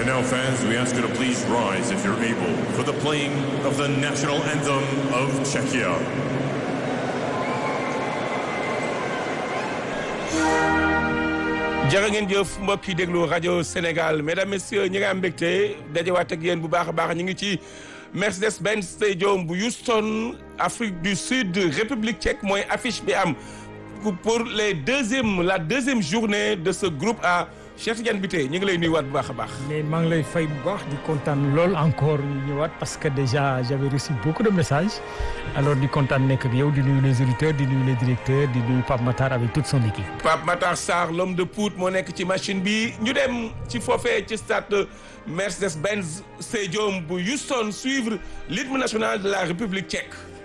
And now, fans, we ask you to please rise if you're able for the playing of the national anthem of Czechia. jërë ngeen jëf mbokk yi déglu rajo Sénégal mesdames messieurs ñi nga am mbégte dajewaat ak yéen bu baax a baax ñu ngi ci Mercedes Benz Stadium bu Houston Afrique du Sud République tchèque mooy affiche bi am pour les deuxième la deuxième journée de ce groupe A Cheikh Tidiane Bitèye ñu ngi lay nuyuwaat bu baax a baax. mais maa ngi lay fay bu baax di kontaan lool encore ñu ñëwaat parce que déjà j'avais reçu beaucoup de messages alors di kontaan nekk ak yow di nuyu les auditeurs di nuyu les directeurs di nuyu Pape Matar avec toute son équipe. Pape Matar Sarr l'homme de Pout moo nekk ci machine bi ñu dem ci foofee ci stade Mercedes-Benz Stadium bu Houston suivre l'hymne national de la République tchèque.